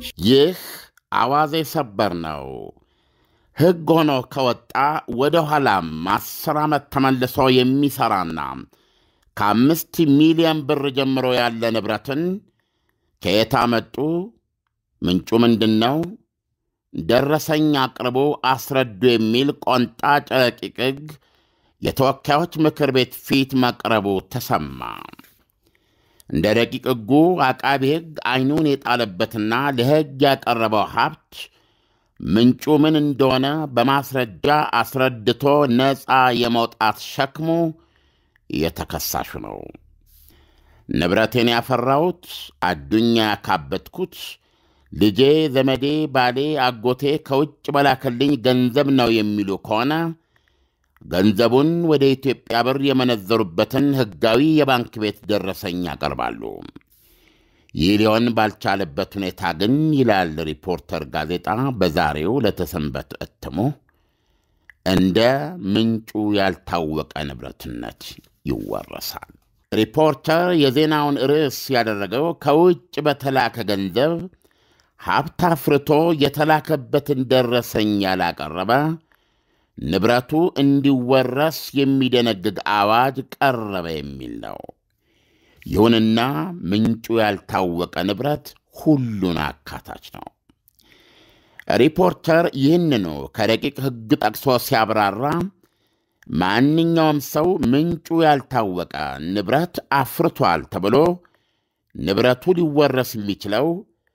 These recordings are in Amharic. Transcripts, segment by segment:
ይህ አዋዜ ሰበር ነው። ሕግ ሆኖ ከወጣ ወደ ኋላም አስር ዓመት ተመልሶ የሚሠራና ከአምስት ሚሊዮን ብር ጀምሮ ያለ ንብረትን ከየት አመጡ? ምንጩ ምንድን ነው? ደረሰኝ አቅርቦ አስረዱ የሚል ቆንጣጭ ረቂቅ ሕግ የተወካዮች ምክር ቤት ፊት መቅረቡ ተሰማ። እንደ ረቂቅ ሕጉ አቃቢ ሕግ ዐይኑን የጣለበትና ለሕግ ያቀረበው ሀብት ምንጩ ምን እንደሆነ በማስረጃ አስረድቶ ነፃ የመውጣት ሸክሙ የተከሳሹ ነው። ንብረቴን ያፈራሁት አዱኛ ያካበትኩት ልጄ፣ ዘመዴ፣ ባሌ፣ አጎቴ ከውጭ በላከልኝ ገንዘብ ነው የሚሉ ከሆነ ገንዘቡን ወደ ኢትዮጵያ ብር የመነዘሩበትን ሕጋዊ የባንክ ቤት ደረሰኝ ያቀርባሉ። ይህ ሊሆን ባልቻለበት ሁኔታ ግን ይላል ሪፖርተር ጋዜጣ በዛሬው ለተሰንበት እትሙ እንደ ምንጩ ያልታወቀ ንብረትነት ይወረሳል። ሪፖርተር የዜናውን ርዕስ ያደረገው ከውጭ በተላከ ገንዘብ ሀብት አፍርቶ የተላከበትን ደረሰኝ ያላቀረበ ንብረቱ እንዲወረስ የሚደነግግ አዋጅ ቀረበ የሚል ነው። ይሁንና ምንጩ ያልታወቀ ንብረት ሁሉን አካታች ነው። ሪፖርተር ይህንኑ ከረቂቅ ሕግ ጠቅሶ ሲያብራራ ማንኛውም ሰው ምንጩ ያልታወቀ ንብረት አፍርቷል ተብሎ ንብረቱ ሊወረስ የሚችለው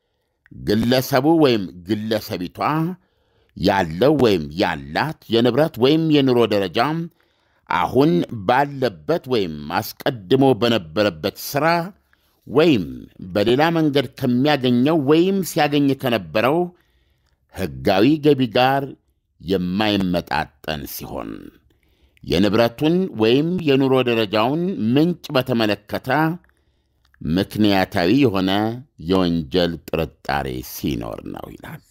ግለሰቡ ወይም ግለሰቢቷ ያለው ወይም ያላት የንብረት ወይም የኑሮ ደረጃ አሁን ባለበት ወይም አስቀድሞ በነበረበት ሥራ ወይም በሌላ መንገድ ከሚያገኘው ወይም ሲያገኝ ከነበረው ሕጋዊ ገቢ ጋር የማይመጣጠን ሲሆን የንብረቱን ወይም የኑሮ ደረጃውን ምንጭ በተመለከተ ምክንያታዊ የሆነ የወንጀል ጥርጣሬ ሲኖር ነው ይላል።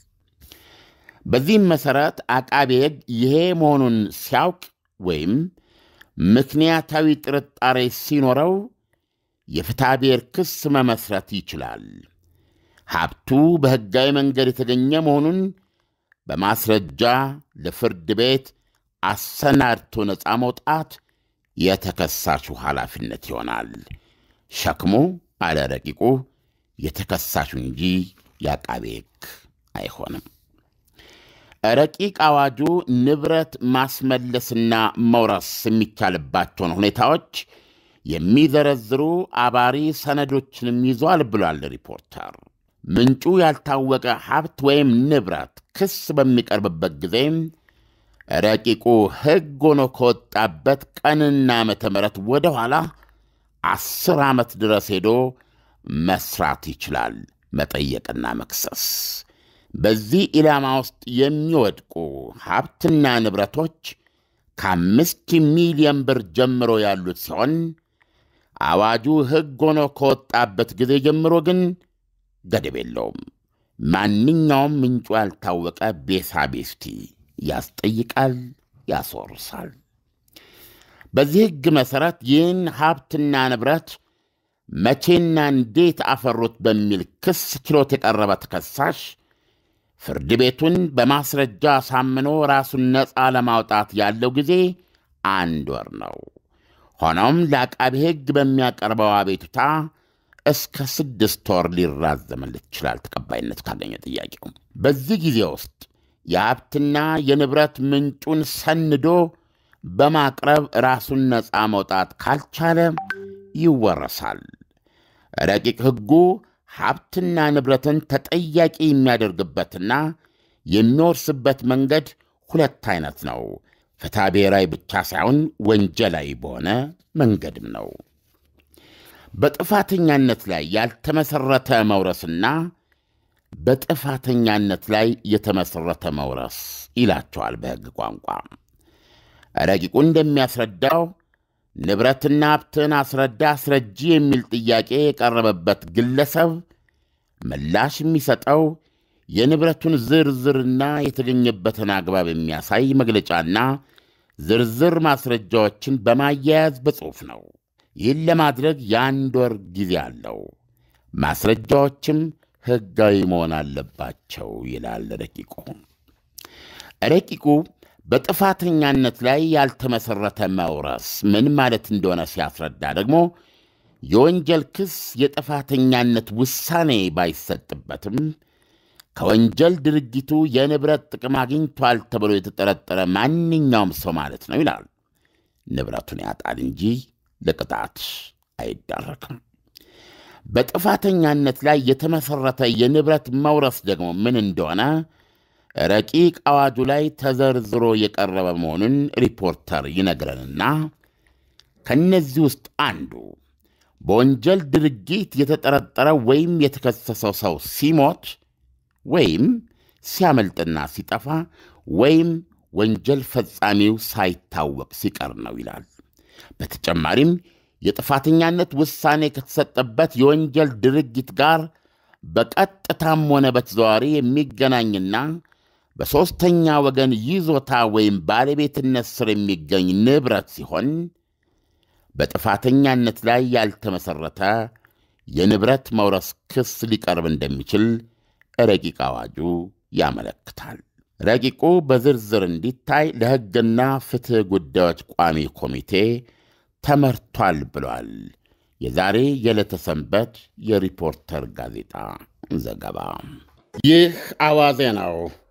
በዚህም መሠረት አቃቤ ሕግ ይሄ መሆኑን ሲያውቅ ወይም ምክንያታዊ ጥርጣሬ ሲኖረው የፍትሐ ብሔር ክስ መመስረት ይችላል። ሀብቱ በሕጋዊ መንገድ የተገኘ መሆኑን በማስረጃ ለፍርድ ቤት አሰናድቶ ነፃ መውጣት የተከሳሹ ኃላፊነት ይሆናል። ሸክሙ አለ ረቂቁ የተከሳሹ እንጂ የአቃቤ ሕግ አይሆንም። ረቂቅ አዋጁ ንብረት ማስመለስና መውረስ የሚቻልባቸውን ሁኔታዎች የሚዘረዝሩ አባሪ ሰነዶችንም ይዟል ብሏል ሪፖርተር። ምንጩ ያልታወቀ ሀብት ወይም ንብረት ክስ በሚቀርብበት ጊዜ ረቂቁ ሕግ ሆኖ ከወጣበት ቀንና ዓመተ ምሕረት ወደ ኋላ አስር ዓመት ድረስ ሄዶ መስራት ይችላል፣ መጠየቅና መክሰስ። በዚህ ኢላማ ውስጥ የሚወድቁ ሀብትና ንብረቶች ከአምስት ሚሊዮን ብር ጀምሮ ያሉት ሲሆን አዋጁ ሕግ ሆኖ ከወጣበት ጊዜ ጀምሮ ግን ገደብ የለውም። ማንኛውም ምንጩ ያልታወቀ ቤሳቤስቲ ያስጠይቃል፣ ያስወርሳል። በዚህ ሕግ መሠረት ይህን ሀብትና ንብረት መቼና እንዴት አፈሩት በሚል ክስ ችሎት የቀረበ ተከሳሽ ፍርድ ቤቱን በማስረጃ አሳምኖ ራሱን ነፃ ለማውጣት ያለው ጊዜ አንድ ወር ነው። ሆኖም ለአቃቢ ሕግ በሚያቀርበው አቤቱታ እስከ ስድስት ወር ሊራዘምለት ይችላል፣ ተቀባይነት ካገኘ ጥያቄው። በዚህ ጊዜ ውስጥ የሀብትና የንብረት ምንጩን ሰንዶ በማቅረብ ራሱን ነፃ መውጣት ካልቻለ ይወረሳል። ረቂቅ ሕጉ ሀብትና ንብረትን ተጠያቂ የሚያደርግበትና የሚወርስበት መንገድ ሁለት አይነት ነው። ፍትሐ ብሔራዊ ብቻ ሳይሆን ወንጀላዊ በሆነ መንገድም ነው። በጥፋተኛነት ላይ ያልተመሠረተ መውረስና በጥፋተኛነት ላይ የተመሠረተ መውረስ ይላቸዋል በሕግ ቋንቋ። ረቂቁ እንደሚያስረዳው ንብረትና ሀብትን አስረዳ አስረጂ የሚል ጥያቄ የቀረበበት ግለሰብ ምላሽ የሚሰጠው የንብረቱን ዝርዝርና የተገኘበትን አግባብ የሚያሳይ መግለጫና ዝርዝር ማስረጃዎችን በማያያዝ በጽሑፍ ነው። ይህን ለማድረግ የአንድ ወር ጊዜ አለው። ማስረጃዎችም ሕጋዊ መሆን አለባቸው ይላል ረቂቁ። ረቂቁ በጥፋተኛነት ላይ ያልተመሠረተ መውረስ ምን ማለት እንደሆነ ሲያስረዳ ደግሞ የወንጀል ክስ የጥፋተኛነት ውሳኔ ባይሰጥበትም ከወንጀል ድርጊቱ የንብረት ጥቅም አግኝቷል ተብሎ የተጠረጠረ ማንኛውም ሰው ማለት ነው ይላል። ንብረቱን ያጣል እንጂ ለቅጣት አይዳረግም። በጥፋተኛነት ላይ የተመሠረተ የንብረት መውረስ ደግሞ ምን እንደሆነ ረቂቅ አዋጁ ላይ ተዘርዝሮ የቀረበ መሆኑን ሪፖርተር ይነግረንና ከእነዚህ ውስጥ አንዱ በወንጀል ድርጊት የተጠረጠረ ወይም የተከሰሰው ሰው ሲሞት ወይም ሲያመልጥና ሲጠፋ ወይም ወንጀል ፈጻሚው ሳይታወቅ ሲቀር ነው ይላል። በተጨማሪም የጥፋተኛነት ውሳኔ ከተሰጠበት የወንጀል ድርጊት ጋር በቀጥታም ሆነ በተዘዋዋሪ የሚገናኝና በሦስተኛ ወገን ይዞታ ወይም ባለቤትነት ስር የሚገኝ ንብረት ሲሆን በጥፋተኛነት ላይ ያልተመሠረተ የንብረት መውረስ ክስ ሊቀርብ እንደሚችል ረቂቅ አዋጁ ያመለክታል። ረቂቁ በዝርዝር እንዲታይ ለሕግና ፍትሕ ጉዳዮች ቋሚ ኮሚቴ ተመርቷል ብሏል። የዛሬ የዕለተ ሰንበት የሪፖርተር ጋዜጣ ዘገባ። ይህ አዋዜ ነው።